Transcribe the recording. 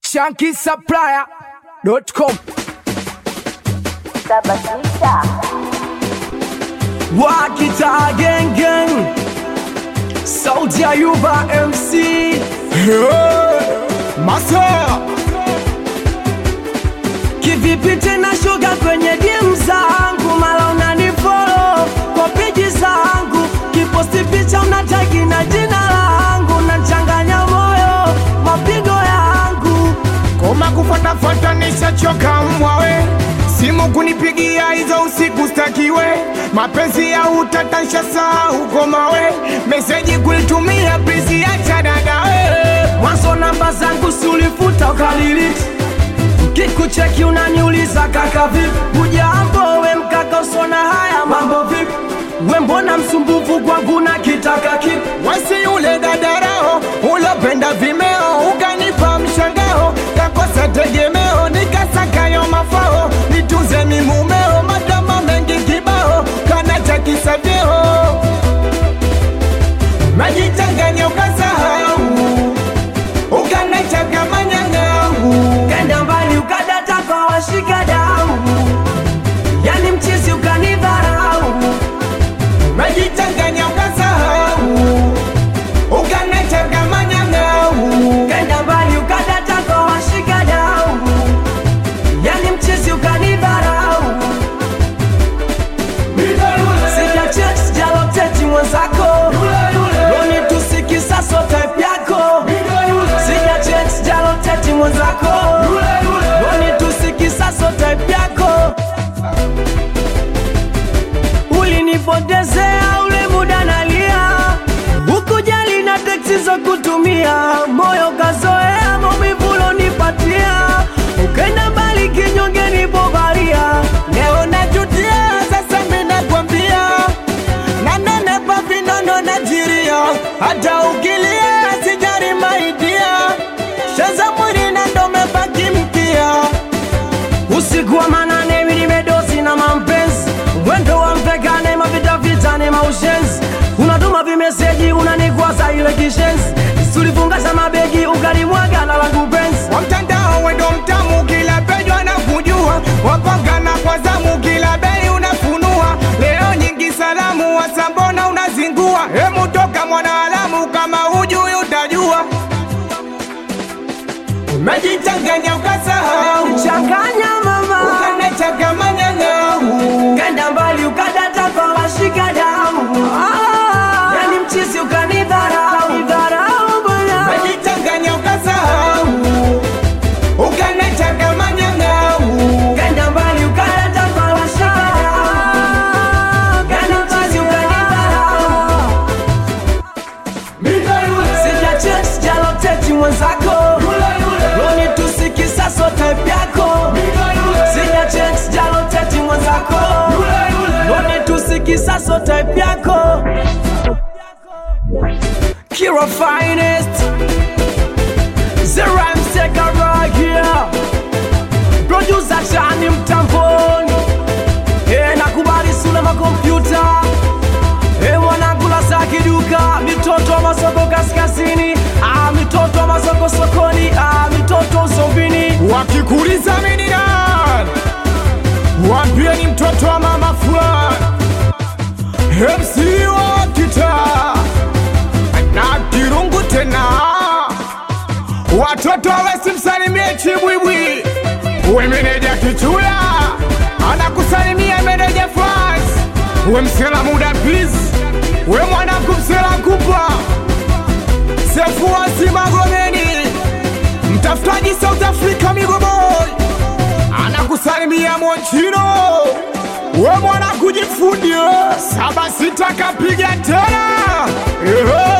shankisupplier.com Sabasita. Wakita gang gang Sauti ya Yuba MC Masa Kivipi tena shuga kwenye DM zangu Mala unanifollow kwa peji zangu Kiposti picha unatagi na jina langu Nachanganya moyo mapigo yangu koma kufatafata nishachoka mwawe simu kunipigia hizo usiku stakiwe mapenzi ya utatansha saa uko mawe meseji kulitumia pisi ya chadadawe Mwanzo namba zangu si ulifuta ukaliliti Kikucheki unaniuliza kaka vipi Ujambo we mkaka usona haya mambo vipi We mbona msumbufu kwangu na kitaka kipi wasi ule dadarao ulopenda vimeo ukanipa mshangao kakosa tegemeo nikasakayo mafao nitunze mimumeo madama mengi kibao kana cha kisavyeo majichanganya ukasahau ukanachaga manyang'au Kenda mbali ukadata kwa washika damu Yani mchizi ukanidharau majichanganya ukasahau ukanachaga manyang'au Kenda mbali ukadata kwa washika damu Yani mchizi ukanidharau Sija check sijaloteti mwenzako Loni tusikisa so type yako Sija check sijaloteti mwenzako Loni tusikisa so type yako Ulinipotezea ule muda nalia Ukujali na teksi za kutumia Moyo kazoea maumivu ulonipatia Ukenda mbali kinyonge nipovalia leo najutia sasa minakwambia nanenepa vinono najiria hata ukilia sijari maidia sheza mwili na ndo mebaki mkia Usiku wa manane mimi nimedosi na mampenzi Mwendo wa mpekane mavita vitane maushenzi Unatuma vimeseji unanikwaza ile kishenzi Sulifungasha mabegi ukalimwaga na langu penzi wa mtandao wendo mtamu kila pejwa na kujua wapangana kwa zamu kila bei unafunua leo nyingi salamu wasambona unazingua hemu toka mwanaalamu kama hujui utajua umejichanganya ukasahau Changanya mama ukanachaga manyang'au Kenda mbali ukadata kwa washika damu ah, Yani mchizi ukanidharau Dharau bwana umejichanganya ukasahau ukanachaga manyang'au Kenda mbali ukadata kwa washika damu Yani mchizi ukanidharau Sija check sijaloteti mwenzako Loni tusikisa so type yako Sija check sijaloteti mwenzako Loni tusikisa so type yako Kira finest The rhymes take a right here Producer chani mtamboni Eh nakubali sula makompyuta Eh mwanangu la za kiduka mitoto wa masoko kaskazini ah, mitoto wa masoko sokoni ah, mitoto usombini wakikuliza mini nani wambie ni mtoto wa mama fulani MC wa kitaa na kirungu tena watoto wasimsalimie chibwibwi we meneja kichuya anakusalimia meneja flas we msela muda please we mwanangu msela kupa sefu wasimagomeni mtafutaji South Africa Migoboy anakusalimia Mochino, we mwana kujifundie saba sita kapiga tena Ehe.